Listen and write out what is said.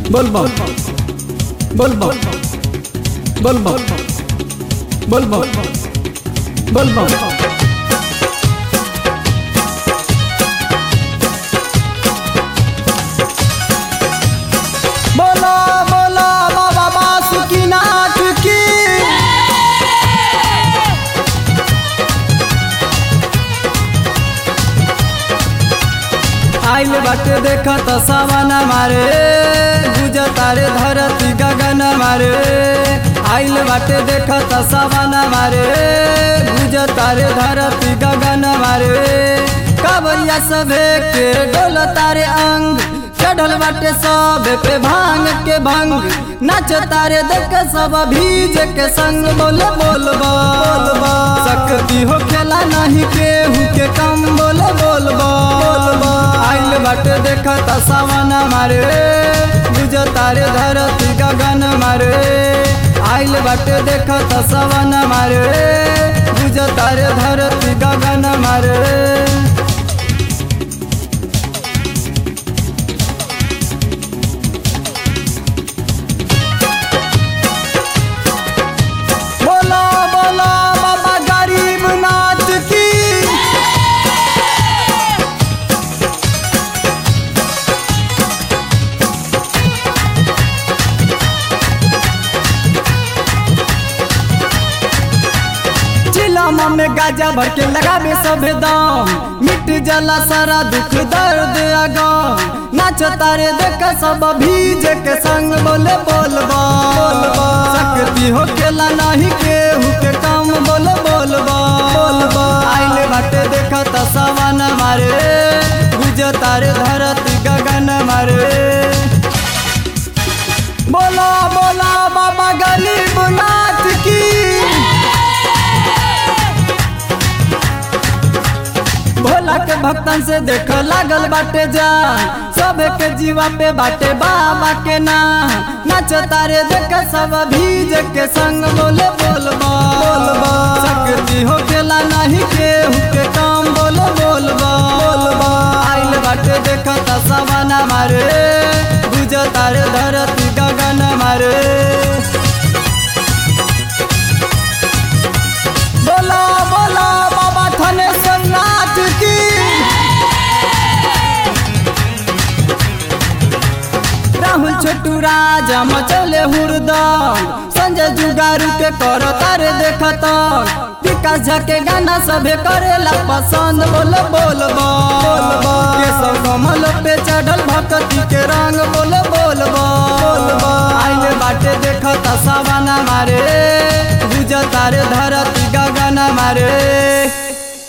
বলবো বলবো বলবো বলবো বলবো बोलो बोलो बाबा बासुकीनाथ की आइल बाटे देखत सवन मारे गुज तारे धरती गगन मारे आइल बाटे देखत सवन मारे गुज तारे धरती गगन मारे कबरिया सभे के डोल तारे अंग चढ़ल बाटे सब पे भांग के भंग नाच तारे देख सब भीज के संग बोल बोल बोल सकती हो खेला नहीं केहू के कम बोल बोल बोल आइल बाटे देखत सवन मारे बुझ तारे धरती गगन मारे आइल बाटे देखत सवन मारे बुझ तारे धरती गगन मारे बोला बोला बाबा गरीब नाथ की चिलामा में गाजा भर के लगावे सभे दाम मिट जला सारा दुख दर्द आगाम नाच तारे देख सब भीज के संग बोले बोल बोल सकती हो खेला नहीं केहू के काम बोल बोल बोल आइल बाटे देखत सवन मारे गुज तारे धरती गगन मारे बोला बोला बाबा गरीब नाथ की भोला के भक्तन से देख लागल बाटे जान सब के जीवा पे बाटे बाबा के नाम नाच तारे देख सब भीज के संग बोले बोल बोल सकती हो खेला नहीं केहू के काम बोल बोल बोल आइल बाटे देखत सवना मारे बुझ तारे धरती गगन मारे बोला बोला बाबा थनेश्वर नाथ की राहुल छोटू राजा मचले हुरदम संजय जुगारू के कर तारे देखत विकास झा के गाना सभे करेला पसंद बोल बोल बोल के सब कमल पे चढ़ल भक्ति के रंग बोल बोल बोल आइले बाटे देखत सवाना मारे गुज तारे धरती गगन मारे